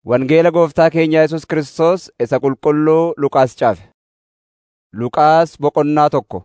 Wangeela Gooftaa keenya Yesus Kiristoos isa qulqulluu Luqaas caafe. Luqaas boqonnaa tokko.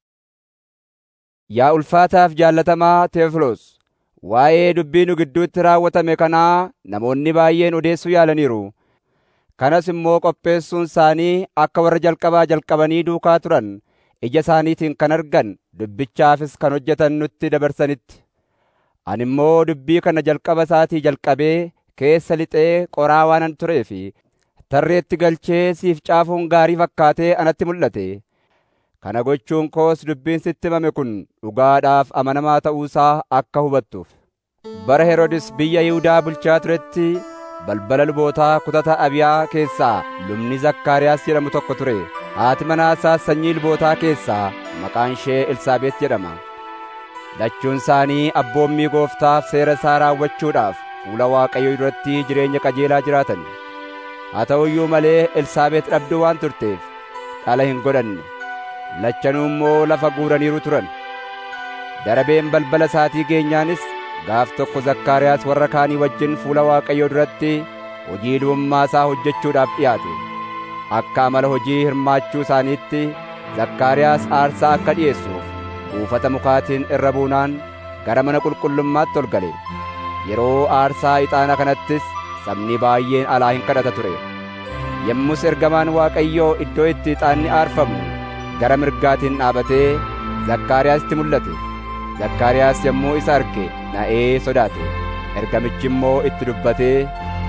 Yaa ulfaataaf jaallatamaa Teefiloos, waa'ee dubbii nu gidduutti raawwatame kanaa namoonni baay'een odeessuu yaalaniiru. Kanas immoo qopheessuun isaanii akka warra jalqabaa jalqabanii duukaa turan ija isaaniitiin kan argan dubbichaafis kan hojjetan nutti dabarsanitti. Ani immoo dubbii kana jalqaba isaatii jalqabee keessa lixee qoraa waanan turee fi tarreetti galchee siif caafuun gaarii fakkaatee anatti mul'ate. Kana gochuun koos dubbiin sitti himame kun dhugaadhaaf amanamaa ta'uusaa akka hubattuuf. Bara Heroodis biyya Yihuudaa bulchaa turetti balbala lubootaa kutata Abiyaa keessaa lubni Zakkaariyaas jedhamu tokko ture. Haati manaa isaas sanyii lubootaa keessaa maqaan ishee Elsaabeet jedhama. Lachuun isaanii abboommii gooftaaf seera isaa raawwachuudhaaf fuula Waaqayyoo duratti jireenya qajeelaa jiraatan. Haa ta'u iyyuu malee Elsaabeet dhabduu waan turteef dhala hin godhanne. Lachanuu immoo lafa guuraniiru turan. Darabeen balbala isaatii geenyaanis gaaf tokko Zakkaariyaas warra kaanii wajjin fuula Waaqayyoo duratti hojii lubummaa isaa hojjechuudhaaf dhiyaate. Akka amala hojii hirmaachuu isaaniitti Zakkaariyaas aarsaa akka dhi'eessuuf buufata mukaatiin irra buunaan gara mana qulqullummaatti ol gale. Yeroo aarsaa ixaana kanattis sabni baay'een alaa hin kadhata ture. Yommus ergamaan Waaqayyoo iddoo itti ixaanni aarfamu gara mirgaatiin dhaabatee Zakkaariyaasitti mul'ate. Zakkaariyaas yommuu isa arge na'ee sodaate. Ergamichi immoo itti dubbatee,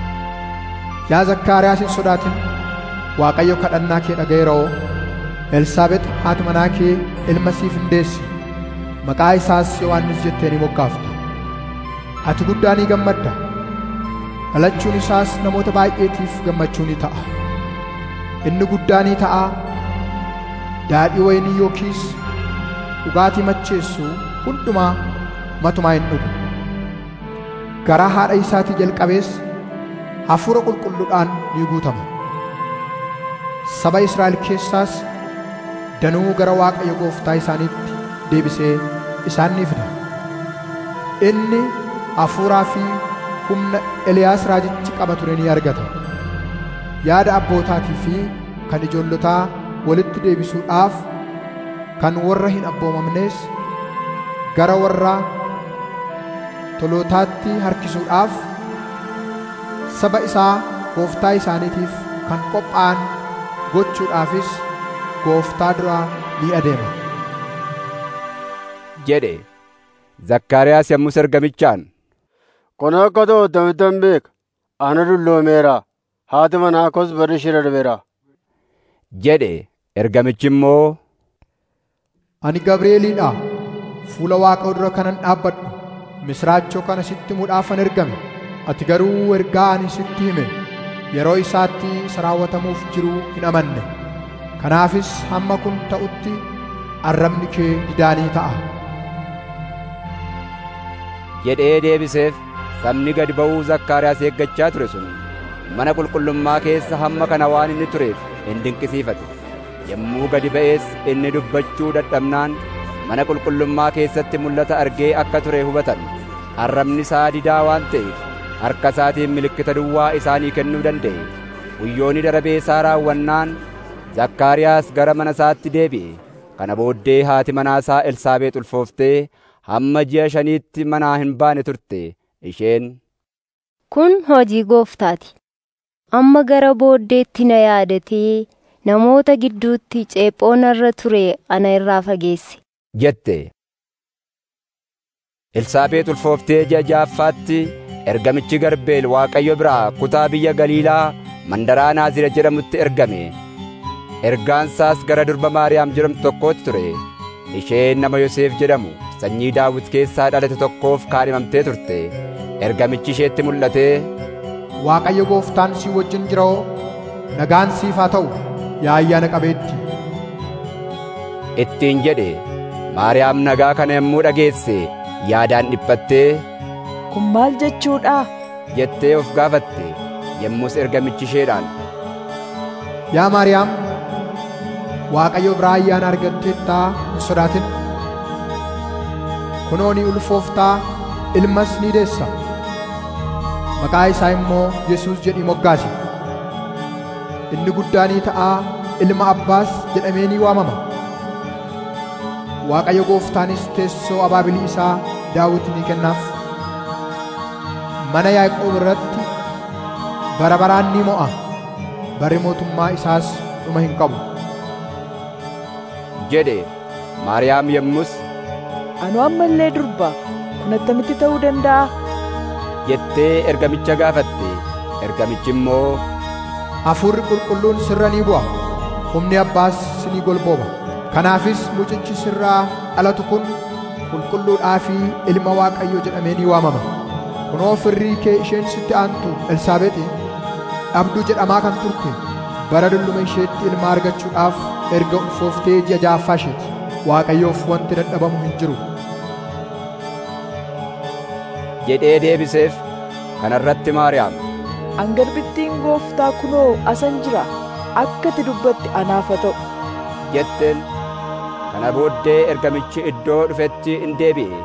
Yaa Zakkaariyaas hin sodaatin, Waaqayyo kadhannaa kee dhaga'eeroo. Elsaabex haati manaa kee ilma siif hin deessi. Maqaa isaas Yohaannis jettee ni moggaafta. Ati guddaa ni gammadda. Dhalachuun isaas namoota baay'eetiif gammachuu ni ta'a. Inni guddaa ni ta'a. Daadhii wayinii yookiis dhugaatii macheessu hundumaa matumaa hin dhugu. Garaa haadha isaatii jalqabees hafuura qulqulluudhaan ni guutama. Saba Israa'el keessaas danuu gara Waaqayyo gooftaa isaaniitti deebisee isaan ni fida. Inni hafuuraa fi humna Eliyaas raajichi qaba ture ni argata. Yaada abbootaatii fi kan ijoollotaa walitti deebisuudhaaf kan warra hin abboomamnees gara warra tolootaatti harkisuudhaaf saba isaa gooftaa isaaniitiif kan qophaa'an gochuudhaafis gooftaa duraa ni adeema. jedhe. Zakkaariyaas yommus ergamichaan, Kun akka ta'u tamittan beeka. Ana dulloomeera. Haati manaa koos barri ishee darbeera. jedhe. Ergamichi immoo, Ani Gabri'eeliidha. Fuula Waaqa dura kanan dhaabbadhu. Misraachoo kana sitti himuudhaafan ergame. Ati garuu ergaa ani sitti hime yeroo isaatti isa raawwatamuuf jiru hin amanne. Kanaafis hamma kun ta'utti arrabni kee didaanii ta'a. jedhee deebiseef sabni gad ba'uu Zakkaariyaas eeggachaa ture sun mana qulqullummaa keessa hamma kana waan inni tureef hin dinqisiifate. Yommuu gadi ba'ees inni dubbachuu dadhabnaan mana qulqullummaa keessatti mul'ata argee akka ture hubatan. Arrabni isaa didaa waan ta'eef harka isaatiin milikkita duwwaa isaanii kennuu danda'e. Guyyoonni darabee isaa raawwannaan Zakkaariyaas gara mana isaatti deebi'e. Kana booddee haati manaa isaa Elsaabeex ulfooftee hamma ji'a shaniitti manaa hin baane turte. Isheen Kun hojii gooftaati. Amma gara booddeetti na yaadatee namoota gidduutti ceephoo narra ture ana irraa fageesse. jette. Elsaabeex ulfooftee ji'a ja'affaatti ergamichi Garbeel Waaqayyo biraa kutaa biyya Galiilaa mandaraa Naazira jedhamutti ergame. Ergaansaas gara durba Maariyaam jedhamtu tokkootti ture. Isheen nama Yoseef jedhamu sanyii Daawit keessaa dhalate tokkoof kaadhimamtee turte. Ergamichi isheetti mul'atee, Waaqayyo gooftaan si wajjin jiroo nagaan siif haa ta'u yaa ayyaana qabeetti. ittiin jedhe. Maariyaam nagaa kana yommuu dhageesse yaadaan dhiphattee Kun maal jechuudha? jettee of gaafatte. Yommus ergamichi isheedhaan, Yaa Maariyaam, Waaqayyo biraa ayyaana argatteettaa hin sodaatin. Kunoo ni ulfooftaa ilmas ni deessa. maqaa isaa immoo Yesuus jedhii moggaase. Inni guddaanii ta'aa ilma abbaas jedhamee ni waamama. Waaqayyo gooftaanis teessoo abaabilii isaa Daawit ni kennaaf. Mana Yaaqoob irratti bara baraan ni mo'a. Barri mootummaa isaas dhuma hin qabu. jedhe Maariyaam yommus Anu amma illee durba kun attamitti ta'uu danda'a? jettee ergamicha gaafatte. Ergamichi immoo Hafuurri qulqulluun sirra ni bu'a. Humni abbaas ni golbooba. Kanaafis mucichi sirraa dhalatu kun qulqulluudhaa fi ilma Waaqayyoo jedhamee ni waamama. Kunoo firrii kee isheen sitti aantu Elsaabeexi dhabduu jedhamaa kan turte bara dulluma isheetti ilma argachuudhaaf erga ulfooftee ji'a ja'affaa isheeti. Waaqayyoof wanti dadhabamu hin jiru. jedhee deebiseef. Kana irratti Maariyaam Angarbittiin gooftaa kunoo asan jira. Akka ati dubbatte anaaf haa ta'u. jetteen. Kana booddee ergamichi iddoo dhufetti in deebi'e.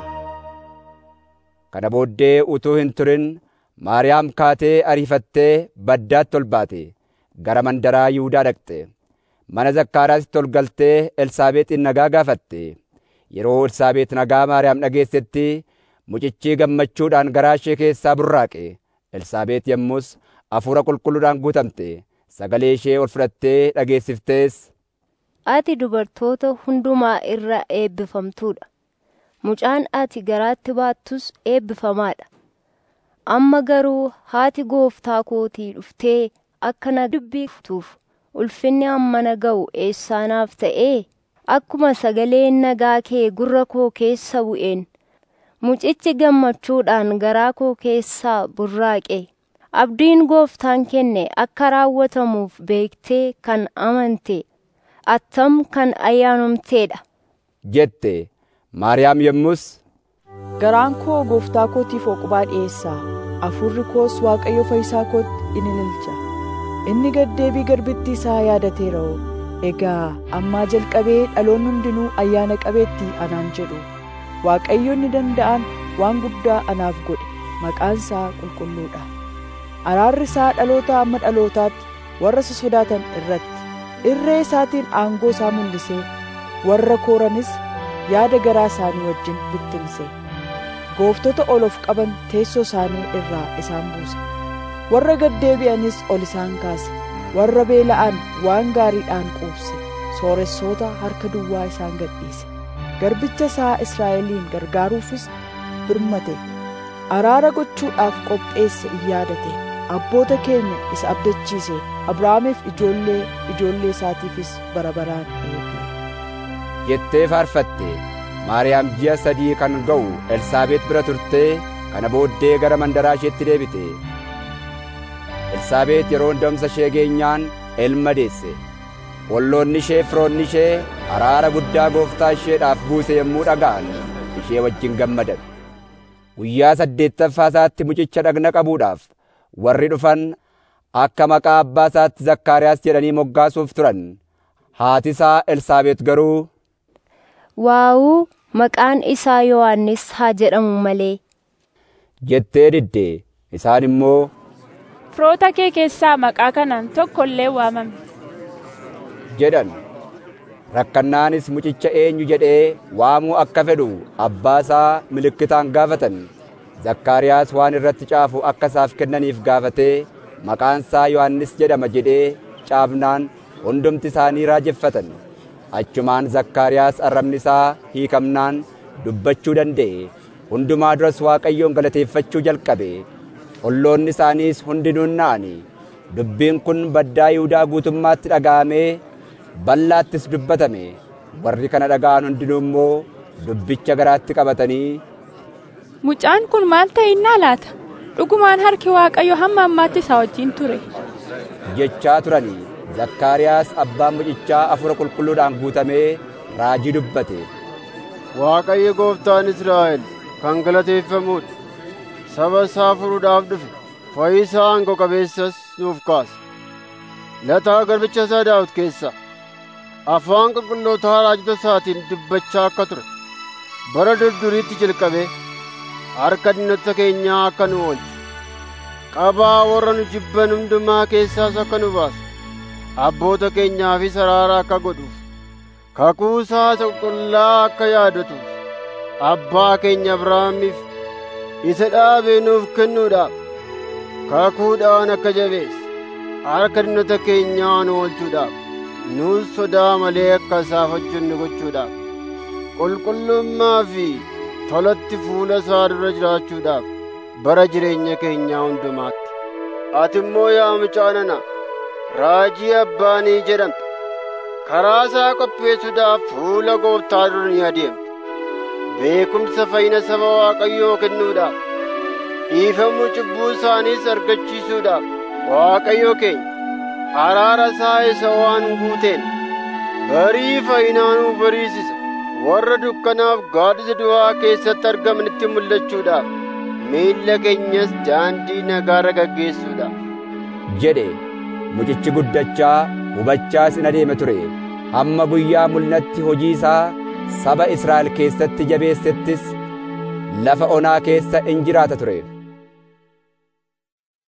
Kana booddee utuu hin turin Maariyaam kaatee ariifattee baddaatti ol baate. Gara mandaraa Yihuudaa dhaqxe. Mana Zakkaaraatti ol galtee Elsaabeexin nagaa gaafatte. Yeroo Elsaabeex nagaa Maariyaam dhageessetti mucichi gammachuudhaan garaa ishee keessaa burraaqe. Elsaabeex yommus hafuura qulqulluudhaan guutamte. Sagalee ishee ol fudhattee dhageessiftees. Ati dubartoota hundumaa irra eebbifamtuudha. Mucaan ati garaatti baattus eebbifamaadha. Amma garuu haati gooftaa kootii dhuftee akka na dubbiftuuf ulfinni hammana ga'u eessaanaaf ta'ee akkuma sagaleen nagaa kee gurra koo keessa bu'een mucichi gammachuudhaan garaa koo keessaa burraaqe abdiin gooftaan kenne akka raawwatamuuf beektee kan amante attam kan ayyaanumteedha. jette Maariyaam yommus Garaan koo gooftaa kootiif oqubaa dhiyeessaa. Hafuurri koos Waaqayyo fayyisaa kootti in ililcha. Inni gaddeebii garbittii isaa yaadateera'oo. Egaa ammaa jalqabee dhaloonni hundinuu ayyaana qabeetti anaan jedhu. Waaqayyo inni danda'an waan guddaa anaaf godhe. Maqaan isaa qulqulluudha. Araarri isaa dhaloota amma dhalootaatti warra isa sodaatan irratti. Irree isaatiin aangoo isaa mul'isee warra kooranis yaada garaa isaanii wajjin bittinse. Gooftota ol of qaban teessoo isaanii irraa isaan buuse. Warra gaddeebi'anis ol isaan kaase. Warra beela'an waan gaariidhaan quubse. Sooressoota harka duwwaa isaan gadhiise. Garbicha isaa Israa'eliin gargaaruufis birmate. Araara gochuudhaaf qopheesse in yaadate. Abboota keenya isa abdachiise. Abrahaamiif ijoollee ijoollee isaatiifis bara baraan eege. jettee faarfatte. Maariyaam ji'a sadii kan ga'u Elsaabeet bira turtee kana booddee gara mandaraa isheetti deebite. Elsaabeet yeroo hundamsa ishee geenyaan ilma deesse. Olloonni ishee firoonni ishee araara guddaa gooftaa isheedhaaf buuse yommuu dhaga'an ishee wajjin gammadan. Guyyaa saddeettaffaa isaatti mucicha dhagna qabuudhaaf warri dhufan akka maqaa abbaa isaatti Zakkaariyaas jedhanii moggaasuuf turan. Haati isaa Elsaabeet garuu Waawuu maqaan isaa Yohaannis haa jedhamu malee. jettee didde. Isaan immoo Firoota kee keessaa maqaa kanaan tokko illee waamame. jedhan. Rakkannaanis mucicha eenyu jedhee waamuu akka fedhu abbaa isaa milikkitaan gaafatan. Zakkaariyaas waan irratti caafu akka isaaf kennaniif gaafatee maqaan isaa Yohaannis jedhama jedhee caafnaan hundumti isaanii raajeffatan. Achumaan Zakkaariyaas arrabni isaa hiikamnaan dubbachuu danda'e. Hundumaa duras Waaqayyoon galateeffachuu jalqabe. Olloonni isaaniis hundinuu na'ani. Dubbiin kun baddaa Yihuudaa guutummaatti dhaga'amee bal'aattis dubbatame. Warri kana dhaga'an hundinuu immoo dubbicha garaatti qabatanii Mucaan kun maal ta'innaa laata? Dhugumaan harki Waaqayyo hamma ammaatti isaa wajjin ture. jechaa turani. Zakkaariyaas abbaan mucichaa hafuura qulqulluudhaan guutamee raajii dubbate. Waaqayyo gooftaan Israa'el kan galateeffamuudha. Saba isaa furuudhaaf dhufe. Fayyisaa aangoo qabeessas nuuf kaase. Lataa garbicha isaa Daawit keessa afaan qulqullootaa raajota isaatiin dubbachaa akka ture. Bara durduriitti jalqabee harka diinota keenyaa akka nu oolche. qabaa warra nu jibban hundumaa keessaas akka nu baasu abboota keenyaafis araara akka godhuuf kakuu isaa qulqullaa akka yaadatuuf abbaa keenya Abrahaamiif isa dhaabee nuuf kennuudhaaf kakuudhaan akka jabeesse harka diinota keenyaa nu oolchuudhaaf nuus sodaa malee akka isaaf hojjennu gochuudhaaf qulqullummaa fi tolatti fuula isaa dura jiraachuudhaaf bara jireenya keenyaa hundumaatti ati immoo yaa mucaa nana raajii abbaanii jedhamte karaa isaa qopheessuudhaaf fuula gooftaa dura ni adeemte beekumsa fayyina saba waaqayyoo kennuudhaaf dhiifamuu cubbuu isaaniis argachiisuudhaaf waaqayyo keenya araara isaa isa waan guuteen barii fayyinaanuu bariisisa warra dukkanaaf gaaddisa du'aa keessatti argamanitti mul'achuudhaaf miilla keenyas daandii nagaarra gaggeessuudhaaf jedhe mucichi guddachaa hubachaas in adeema ture hamma guyyaa mul'atti hojii isaa saba Israa'el keessatti jabeessettis lafa onaa keessa in jiraata ture.